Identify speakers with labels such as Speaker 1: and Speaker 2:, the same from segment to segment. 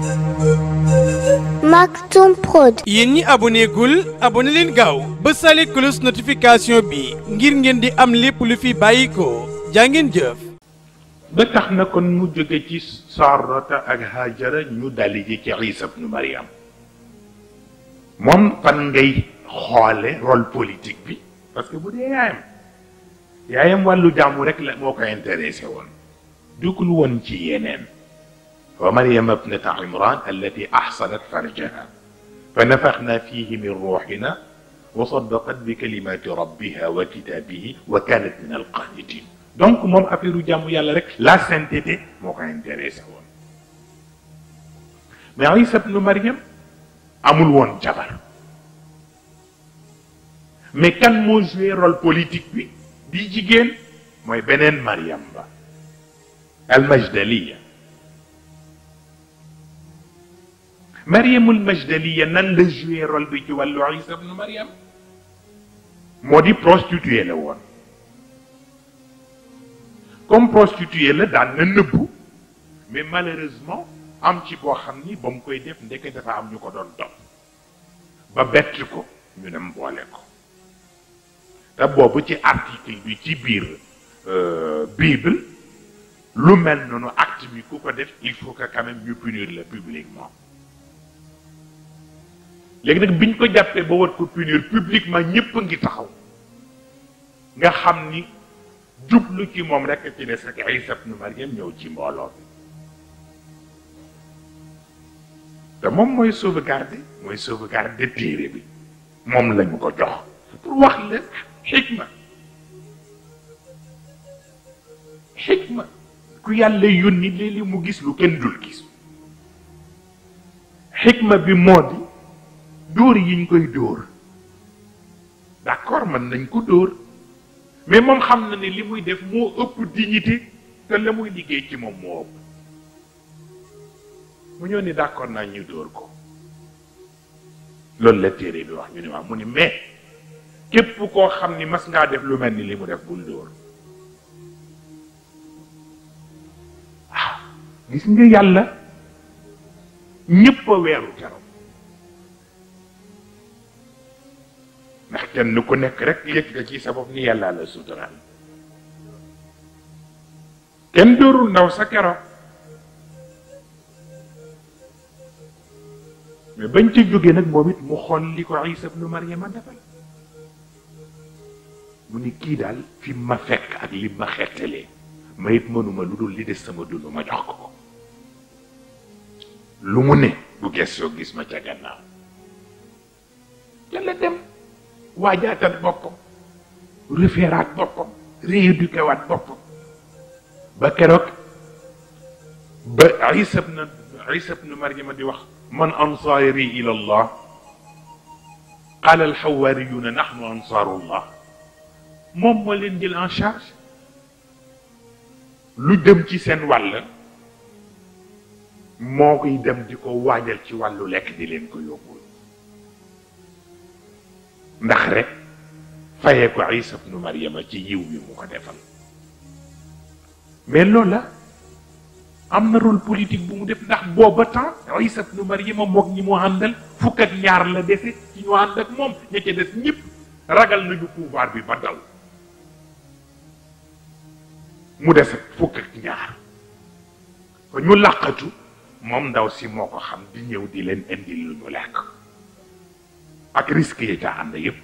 Speaker 1: Maktoum Prod.
Speaker 2: yéen ñi aboné gul aboné leen gaaw ba sale cloche notification bi ngir ngeen di am lépp lu fi bàyyi ko jaa ngeen jëf
Speaker 3: ba tax na kon mu jóge ci Sarata ak Hajara ñu dali ji ci Isa ibnu Maryam moom fan ngay xoole rôle politique bi parce que bu dee yaayam yaayam wàllu jàmmu rek la moo ko intéressé woon dugul woon ci yeneen wa Maryam ibnata Imran allati ahsanat farjaha fa nafaxna fihi min ruuxina wa saddaqat bi kalimati rabbiha wa kitabihi wa kanat min alqanitin donc moom affaire jàmm yàlla rek la sainteté moo ko intéressé woon mais Isa ibnu Maryam amul woon jabar mais kan moo joué rôle politique bi di jigéen mooy beneen Maryam ba almajdaliya Maryamul majdaliya nan la joué rôle bi ci wàllu Isa ibnu Maryam moo di prostituée la woon comme prostituée la daan na nëbbu mais malheureusement am ci boo xam ni ba mu koy def ndeke dafa am ñu ko doon topp ba bett ko ñu dem boole ko te boobu ci article bi ci biir bible lu mel noonu acte bi ku ko def il faut que quand même ñu punir la publiquement léegi nag biñ ko jàppee ba war ko punir publiquement ñëpp a ngi taxaw nga xam ni jublu ci moom rek ci des ak Isa ibnu Maryam ñëw ci mbooloo bi te moom mooy sauvegarder mooy sauvegarder téere bi moom lañu ko jox pour wax la xikma xikma ku yàlla yónni léeg-léeg mu gis lu kenn dul gis xikma bi moo di dóor yi ñu koy dóor d'accord mën nañ ko dóor mais moom xam na ne li muy def moo ëpp dignité te la muy liggéey ci moom moo ëpp mu ñëw ni d'accord naa ñu dóor ko loolu la téere bi wax ñu ne waaw mu ni mais képp koo xam ni mas ngaa def lu mel ni li mu def bul dóor waaw gis nga yàlla ñépp a weeru keroog ndax kenn ku nekk rek yëg nga ci sa bopp ni yàlla la suturaal kenn dóorul ndaw sa keroog mais bañ ci jógee nag moom it mu xool li ko Isa ibnu Maryama defal mu ni kii daal fi ma fekk ak li ma xettalee ma it mënuma lu dul li des sama dund ma jox ko ko lu mu ne bu gestoo gis ma ca gannaaw ca la dem waajaatat boppam refeeraat boppam rééduqué waat boppam ba keroog ba Isa ibn Isa ibn Maryama di wax man ansaari ila allah qaala alxawaariyuuna naxnu ansaarullah moom moo leen jël en charge lu dem ci seen wàll moo koy dem di ko waajal ci wàllu lekk di leen ko yóbbul ndax rek fayee ko Isa ibnu Maryama ci yiw bi mu ko defal mais loola am na rôle politique bu mu def ndax booba temps Isa ibnu Maryama mook ñi mu àndal fukk ak ñaar la defe ci ñu ànd ak moom ña ca des ñëpp ragal nañu pouvoir bi ba daw mu des ak fukk ak ñaar fa ñu làqatu moom ndaw si moo ko xam di ñëw di leen indil lu ñu lekk ak risque yi ca ànd yépp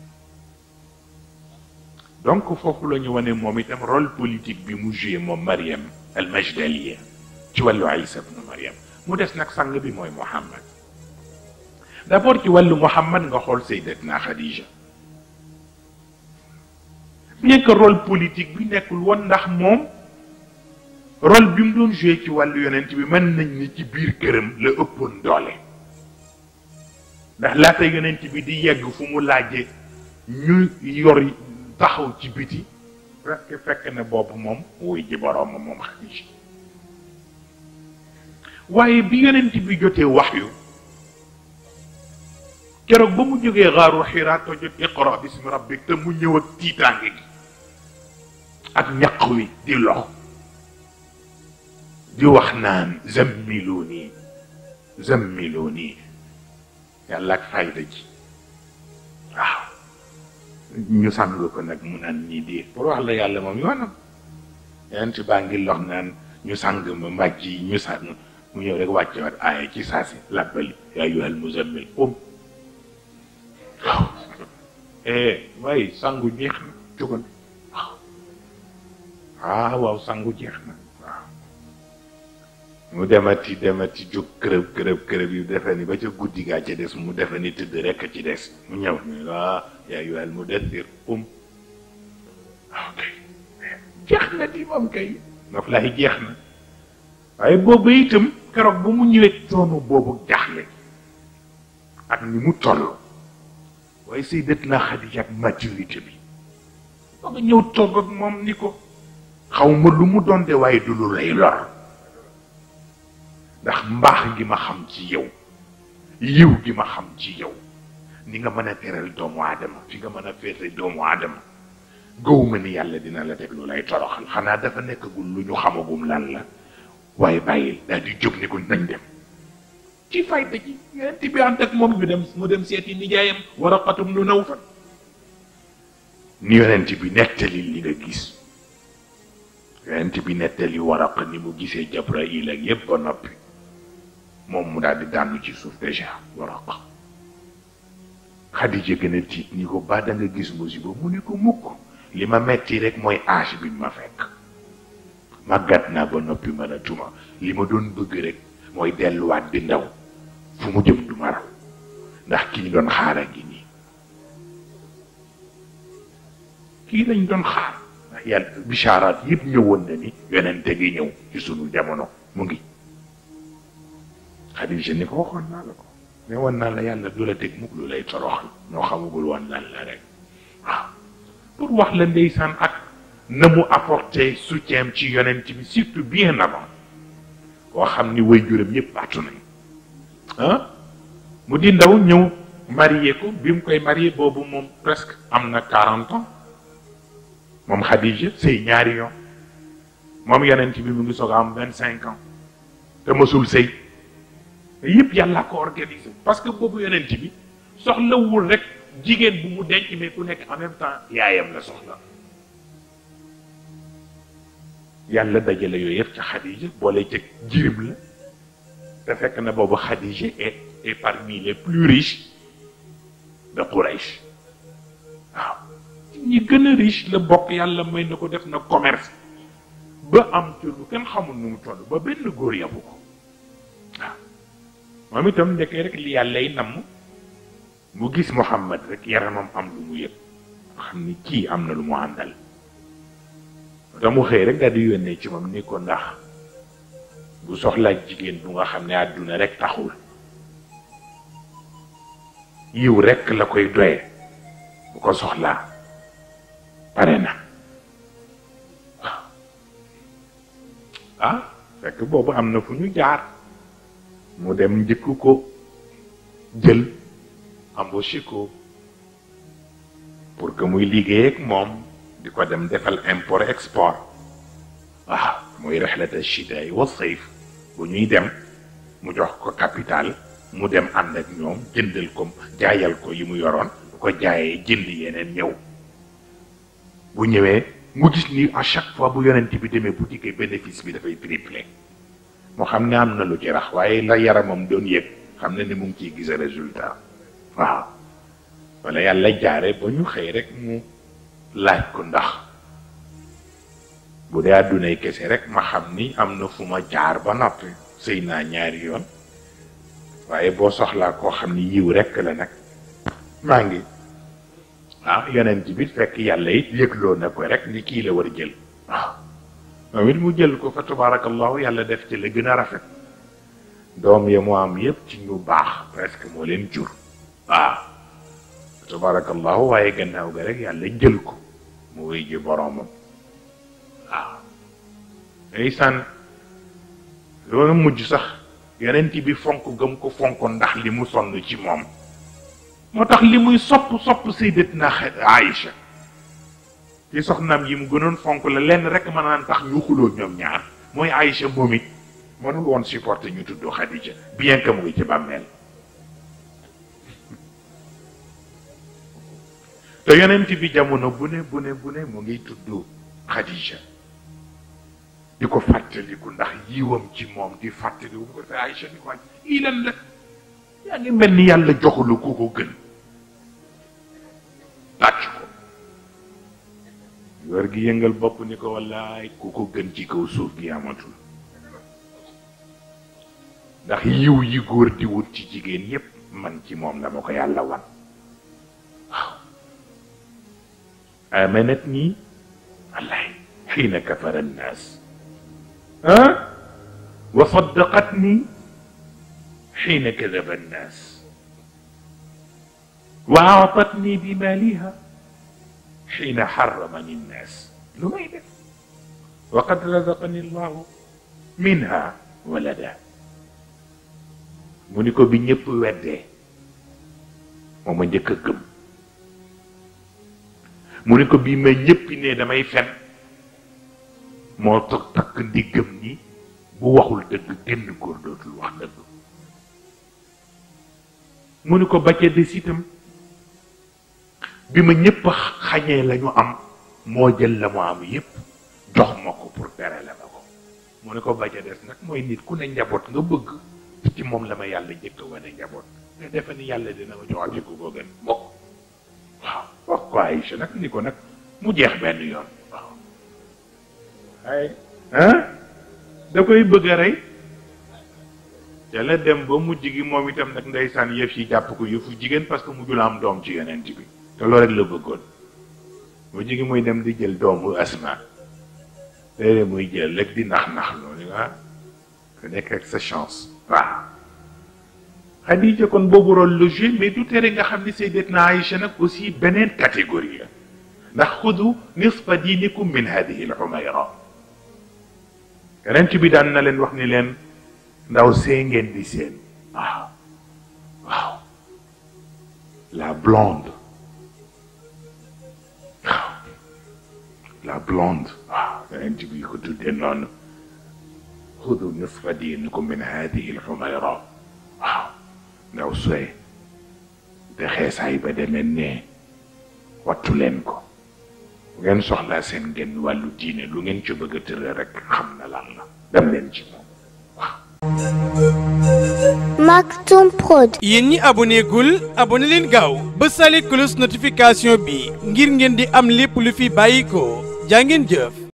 Speaker 3: donc foofu la ñu wane moom itam rôle politique bi mu joué moom Maryam al Majdaliya ci wàllu Isa ibnu Maryam mu des nag sang bi mooy Muhammad d'abord ci wàllu Muhammad nga xool Sayyidatna Khadija bien que rôle politique bi nekkul woon ndax moom rôle bi mu doon joué ci wàllu yonent bi mën nañ ni ci biir këram la ëppoon doole ndax laata yonent bi di yegg fu mu laajee ñu yor taxaw ci biti presque fekk na boobu moom wuy ji boroom moom Xadiija waaye bi yonent bi jotee waxyu keroog ba mu jógee xaaru Xiraa to jot iqra bismi rabbik te mu ñëw ak tiitaange gi ak ñaq wi di lox di wax naan zammiluni zammiloo nii yàlla ak fayda ji waaw ñu sàng ko nag mu naan ñii di pour wax la yàlla moom yoonam yeneen ci baa ngi lox naan ñu sàng ma mbàjj yi ñu sàng mu ñëw rek wàcce waat aaya ci saasi làbbali yaa ayyuhal muzammil um waaw eh waaye sangu jeex na jógal waaw ah waaw sangu jeex na waaw mu demati demati jóg kërëb kërëb kërëb yi defe ni ba ca guddi gaa ca des mu defe ni tëdd rekk ci des mu ñëw ni ah yaa ayyuhal mudaththir um ok jeex na di moom kay noflaay jeex na waaye boobu itam keroog bu mu ñëwee coono boobu jaaxle ak ni mu toll waaye Sayyidatuna Xadija ak maturité bi ba nga ñëw toog ak moom ni ko xaw ma lu mu doon de waaye du lu lay lor ndax mbaax gi ma xam ci yow yiw gi ma xam ci yow ni nga mën a teral doomu aadama fi nga mën a féete doomu aadama gëwuma ni yàlla dina la teg lu lay toroxal xanaa dafa nekkagul lu ñu xamagum lan la waaye bàyyil daal di jóg ni ko nañ dem ci fayda ji yonent bi ànd ak moom ñu dem mu dem seeti nijaayam Waraqatum lu Nawfal ni yonent bi nettali li nga gis yonent bi nettali Waraqa ni mu gisee Jabrail ak yépp ba noppi moom mu daal di daanu ci suuf déjà Waraqa Xadija gën a tiit ni ko ba da nga gis musiba mu ni ko mukk li ma metti rek mooy âge bi ma fekk màggat naa ba noppi mën a tuma li ma doon bëgg rek mooy delluwaat di ndaw fu mu jëm du ma raw ndax ki ñu doon xaar a ngi nii kii lañ doon xaar ndax yàlla bicharaat yëpp ñëwoon na ni yonente gi ñëw ci sunu jamono mu ngi Xadija ni ko waxoon naa la ko ne woon naa la yàlla du la teg mukk lu lay toroxal ñoo xamagul woon lan la rek waaw pour wax la ndeysaan ak na mu apporté soutien ci yonent bi surtout bien avant koo xam ni way juram yëpp baatu nañ ah mu di ndaw ñëw marié ko bi mu koy marié boobu moom presque am na quarante ans moom Khadija sëy ñaari yoon moom yonent bi mu ngi soog a am vingt cinq ans te mësul sëy yëpp yàlla ko organisé parce que boobu yonent bi soxlawul rek jigéen bu mu denc mais ku nekk en même temps yaayam la soxla yàlla dajale yooyu yëpp ca Khadija boole ca jirim la te fekk na boobu Khadija est est parmi les plus riches de Quraish waaw ñi gën a riche la bokk yàlla may na ko def na commerce ba am ci lu kenn xamul nu mu toll ba benn góor yabu ko waaw moom itam ndekkee rek li yàlla yi namm mu gis Muhammad rek yaramam am lu mu yëg xam ni kii am na lu mu àndal da mu xëy rek daal di yónnee ci moom ni ko ndax bu soxlaa jigéen bu nga xam ne àdduna rek taxul yiw rek la koy doye bu ko soxlaa pare na waaw ah fekk boobu am na fu ñu jaar mu dem njëkk ko jël embauché ko pour que muy liggéey ak moom di ko dem defal import export waaw muy rexlata chitaay wa sayf bu ñuy dem mu jox ko capital mu dem ànd ak ñoom jëndal ko jaayal ko yi mu yoroon bu ko jaayee jënd yeneen ñëw bu ñëwee mu gis ni à chaque fois bu yonent bi demee boutique bénéfice bi dafay triplé moo xam ne am na lu ci rax waaye la yaramam doon yëg xam ne ni mu ngi ciy gis résultat waaw wala yàlla jaare ba ñu xëy rek mu laaj ko ndax bu dee àddunay kese rek ma xam ni am na fu ma jaar ba noppi sëy naa ñaari yoon waaye boo soxlaa koo xam ni yiw rek la nag maa ngi ah yonent bi fekk yàlla it yëgloo na ko rek ni kii la war a jël waaw moom it mu jël ko fa tabarakallahu yàlla def ci la gën a rafet doom ya mu am yépp ci ñu baax presque moo leen jur waaw tabarakallahu waaye gannaaw ga rek yàlla jël ko mu wéy ji boroomam waaw ndeysaan loolu mujj sax yonent bi fonk gëm ko fonk ndax li mu sonn ci moom moo tax li muy sopp sopp sayyidatna Aïcha ci soxnaam yi mu gënoon fonk la lenn rek mën naan tax ñu xuloo ñoom ñaar mooy Aïcha moom it mënul woon supporter ñu tudd Khadija bien que mu ngi ci bàmmeel te yonent bi jamono bu ne bu ne bu ne mu ngi tudd Khadija di ko fàttaliku ndax yiwam ci moom di fàttaliku ko te Aïcha di ko wàcc lii lan la yaa ngi mel ni yàlla joxulu ku ko gën tàcc ko wër gi yëngal bopp ni ko wallaay ku ko gën ci kaw suuf gi amatul ndax yiw yi góor di wut ci jigéen yépp man ci moom la ma ko yàlla wan waaw amanat nii wallaay xiina kafara annaas ah wa saddaqat nii xiina kadaba annaas wa aatatni bi maaliha xiina xaramani nnaas lu may def wa qad razaqani llahu minha walada mu ni ko bi ñëpp weddee moo ma njëkk a gëm mu ni ko bi ma ñëppi ne damay fen moo toog takk ndiggam ni bu waxul dëgg genn góor dootul wax dëgg mu ni ko bacce des itam bi ma ñëpp xañee la ñu am moo jël la mu am yépp jox ma ko pour tere la ma ko mu ne ko bacce des nag mooy nit ku ne njaboot nga bëgg ci moom la ma yàlla njëkk wane njaboot nga defe ni yàlla dina ma joxati ku ko gën bokk waaw wax ko Aïcha nag ni ko nag mu jeex benn yoon waaw ay ah da koy bëgg a rey te la dem ba mujj gi moom itam nag ndeysaan yëf yi jàpp ko yëfu jigéen parce que mujjul am doom ci yonent bi te loolu rek la bëggoon mujj gi muy dem di jël doomu asma léeg muy jël rek di nax nax loolu ah ku nekk ak sa chance waaw Xadija kon boobu rôle le jeu mais du tere nga xam ni Sayyidatna Aïcha nag aussi beneen catégorie la ndax xudu nisfa diinikum min hadihi al xumayra yonent bi daan na leen wax ni leen ndaw see ngeen di seen waaw waaw la blonde waaw la blonde waaw yonent bi ko tuddee noonu xudu nisfa diinikum min hadihi al xumayra waaw ndaw soye te xeesaay ba demee ne wattu leen ko bu ngeen soxlaa seen genn wàllu diine lu ngeen ci bëgg a tëral rek xam na lan la dem leen ci moom
Speaker 1: Maktoum Prod.
Speaker 2: yéen ñi aboné gul aboné leen gaaw ba sale cloche notification bi ngir ngeen di am lépp lu fi bàyyi ko jaa ngeen jëf